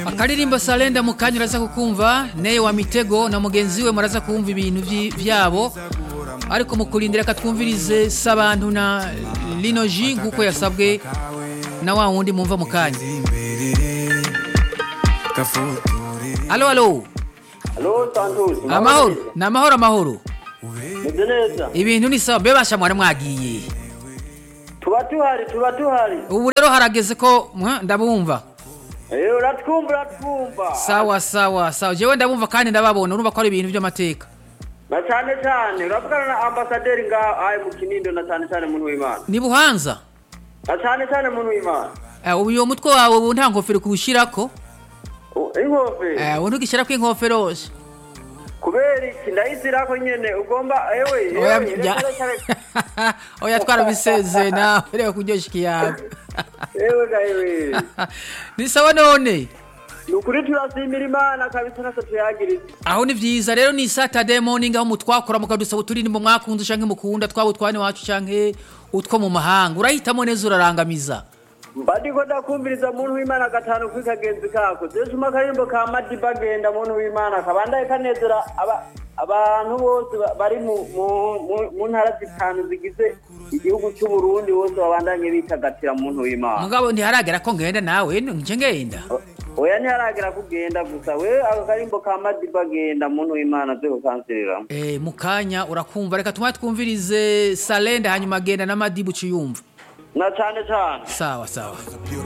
akaririmbo salenda mu kanya uraza kukumva neye wa mitego na mugenzi we muraza kumva ibintu vyi- vyabo ariko mu kurindira katwumvirize s'abantu na lino ji nk'uko yasabwe na wa wundi mumva mu kanya alo alo Halo Santos. amahoro ni amahoro amahoro Meze neza. ibintu ni sawa mbe basha mwari mwagiye Tuba tuhari, tuba tuhari. ubu rero harageze ko mwa, ndabumva Eh, uratwumva, uratwumva. sawa sawa sawa jewe ndabumva kandi ndababona urumva ko ari ibintu by'amateka Na cyane cyane, uravugana na ambasaderi nga aye mu Kinindo na cyane cyane muntu w'Imana. ni buhanza Na cyane cyane muntu w'Imana. Eh, ubu uyo mutwe wawe ubu nta ngofero kuwushyirako U- Inkofero. Eh, ubu ntugishyirako inkofero hose Kubera iki ndayizira ko nyene ugomba ewe. oya ewe, bya- reka, reka, reka. oya twarabiseze nawe reka kuryoshya ikiyaga Ewe ga ewe. ni sawa none Ni ukuri turasimira Imana kabisa nase tuyagiriza. aho ni vyiza rero ni saturday morning aho mutwakora mukadusaba uturirimbo mwakunze canke mukunda twaba utwane wacu canke utwo mu mahanga urahitamo neza urarangamiza Mba ndiko ndakumviriza muntu w'Imana gatanu kuri kagenzi kako. Zesuma akaririmbo ka Madiba agenda muntu w'Imana kabandaye kanezera aba abantu bose ba- bari mu mu- mu- mu ntara zitanu zigize igihugu cy'u Burundi bose babandanye bitagatira muntu w'Imana. mugabo ntiharagera ko ngenda nawe nje ngenda Oya ntiharagera kugenda gusa we ako karimbo ka Madiba agenda muntu w'Imana zo kukanserera. Eh, mu kanya urakumva reka tumwe twumvirize salenda hanyuma agenda na madibu ciyumva Na cyane cyane. sawa sawa